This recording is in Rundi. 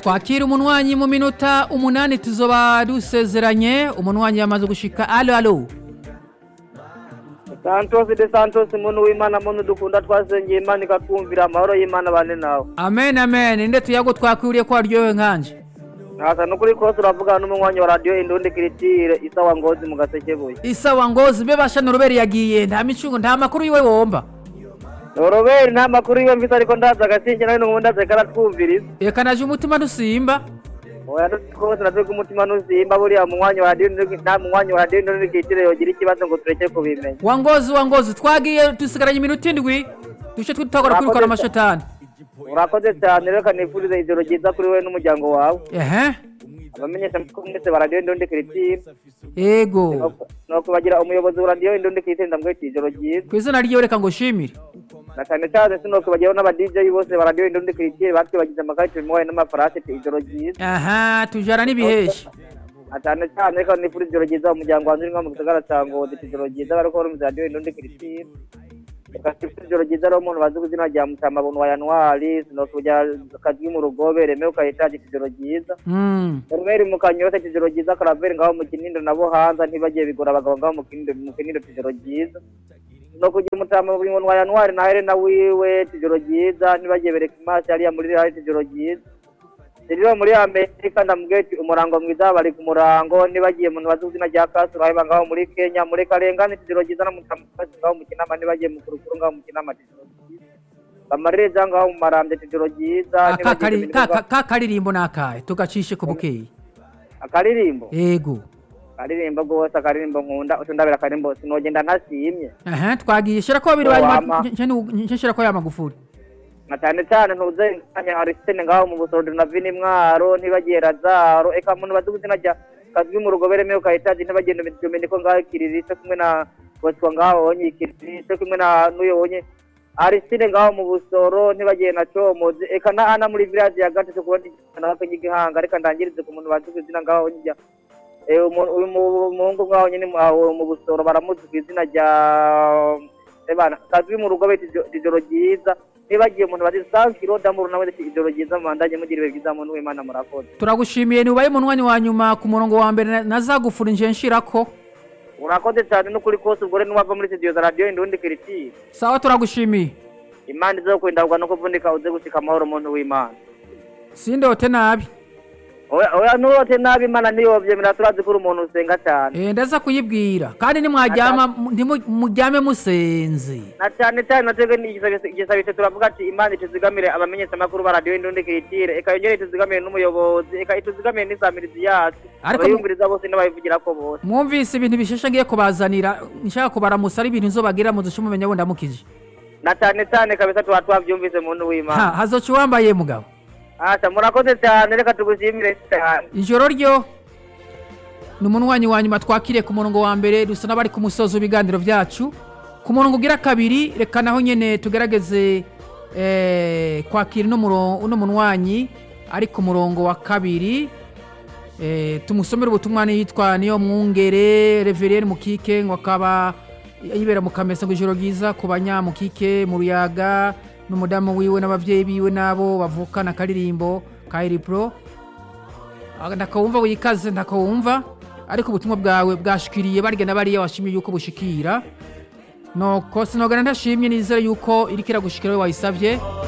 twakira umunwanyi mu minota umunani tuzoba dusezeranye umunwanyi yamaze gushika alo alo santos de santos muntu w'imana muntu dukunda twasengeye imana ikatwumvira amahoro y'imana bane nawe amen amen inde tuyago twakwiriye ko waryohewe nkanje ntasa n'ukuri kose uravugana n'umunywanyi wa radiyo indundi kiritire isawa ngozi mu gasekebuye isawa ngozi mbe basha noroberi yagiye nta micungo nta makuru yiwe womba noroberi nta makuru yiwe mfise ariko ndaza agasinge nawe n'ubundi aze karatwumviriza reka naje umutima ntusimba oya rwose natwe umutima ntusimba buriya munywanyi wa radiyo nta munywanyi wa radiyo indundi kiritire yogira ikibazo ngo tureke kubimenya wa ngozi wa ngozi twagiye dusigaranye iminota indwi duce twitagora kwirukana amashetani urakoze cyane reka nifurize ijoro ryiza kuri wowe n'umuryango wawe ehe abamenyesha amakuru mwese ba radiyo indundi kiritire ego ni ukubagira umuyobozi wa radiyo indundi kiritire ndamwita ijoro ryiza ku izina ryiwe reka ngo shimire na cyane cyane sinokubagiraho n'aba DJ bose ba radiyo indundi kiritire batwibagize amakarita bimuhaye n'amafarasi ijoro ryiza aha tujana n'ibihesha na cyane cyane reka nifurize ijoro ryiza umuryango wanjye uri mu gisagara cya ngozi ijoro ryiza bariko barumva radiyo indundi kiritire reka nifurize ijoro ryiza rero umuntu bazi ku izina rya mutamabuntu wa yanwari sinokugira akajwi mu rugobe remewe ukahitaje ijoro ryiza Mm. Karumeri mu kanyosha ijoro ryiza karaveri ngaho mu kinindo nabo hanza ntibagiye bigora abagabo ngaho mu kinindo mu kinindo ijoro ryiza no kugira umutama mu wa yanwari na Helena wiwe ijoro ryiza ntibagiye bereka imasi hariya muri rihari ijoro ryiza rero muri amerika ndamubwiye ati umurango mwiza bari ku murango ntibagiye mu bazi izina rya kasu uraheba ngaho muri kenya muri karengane ijoro ryiza no mu tamukasi ngaho mu kinama ntibagiye mu kurukuru ngaho mu kinama ijoro ryiza bamarire ngaho mu marambye ijoro ryiza Ah, ka ntibagiye kari- Dominique ka- ngaho- ka- ka karirimbo nakahe tugacishe ku bukeyi akaririmbo ego akaririmbo rwose akaririmbo nkunda utundabira akaririmbo sinogenda ntasimye aha twagiye shira ko babiri Wama. nce shira ko ya magufuri na cyane cyane ntuze nkanya arisitene ngaho mu busoro na vini mwaro ntibagiye razaro eka muntu bazi izina rya kazwi mu rugo beremewe ukahitaje ntibagenda dominiko ngaho ikiririsho kumwe na boswa ngaho wonye ikiririsho kumwe na n'uyo wonye arisitine ngaho mu busoro ntibagiye na comozi eka na ana muri village ya gatatu kubona nawe kanyigihanga reka ndangirize ku muntu bazi izina ngaho wonye rya Eh, umu- uyu mu- umuhungu ngaho nyine mu- aho mu busoro baramuzi ku izina rya ebana kazwi mu rugo bita ijo- ijoro ryiza nibagiye umuntu bazi sankiro damuru nawe ati ijoro ryiza mubandanye mugira ibihe byiza muntu w'imana murakoze turagushimiye ntibaye umunwanyi wa nyuma ku murongo wa mbere na- nazagufura nje nshirako urakoze cyane n'ukuri kose ubwo rero niwava muri studio za radiyo indundi kiritiri sawa turagushimiye imana izo kwindagwa no kuvunika uze gushika amahoro muntu w'imana sindote nabi oya oya nurote nabi imana niyo byemera turazi ko uri umuntu usenga cyane Eh, ndaza kuyibwira kandi nimwaryama mu- ntimu- muryame musenze na cyane cyane natwebwe ni igisabisho igisabisho turavuga ati imana ituzigamire abamenyesha amakuru ba radiyo indundi kiritire eka yongere ituzigamire n'umuyobozi eka ituzigamire n'isamirizi yacu Ariko- abayumviriza bose n'abayivugira ko bose mwumvise ibintu bisheshe ngiye kubazanira nshaka kubaramusa ari ibintu nzobagira muzushe mumenya wenda mukije na cyane cyane kabisa tuba twabyumvise muntu ha w'imana hazoca uwambaye mugabo asa murakoze cyane reka tugushimire cyane ijoro ryo ni umunwanyi wa nyuma twakiriye ku murongo wa mbere dusa n'abari ku musozo w'ibiganiro byacu ku murongo ugira kabiri reka naho nyine tugerageze eh, kwakira uno muro- uno munwanyi ari ku murongo wa kabiri eh, tumusomere ubutumwa yitwa niyo mwungere reveriyeri mukike ngo akaba yibera mu kamesa ngo ijoro ryiza ku banyamukike mu ruyaga n'umudamu wiwe n'ababyeyi biwe n'abo bavukana akaririmbo ka iripuro ndakawumva wikaze ndakawumva ariko ubutumwa bwawe bwashikiriye barya na bariya washimye yuko bushikira nuko sinogana ntashimye nizere yuko iriko iragushikira we wayisabye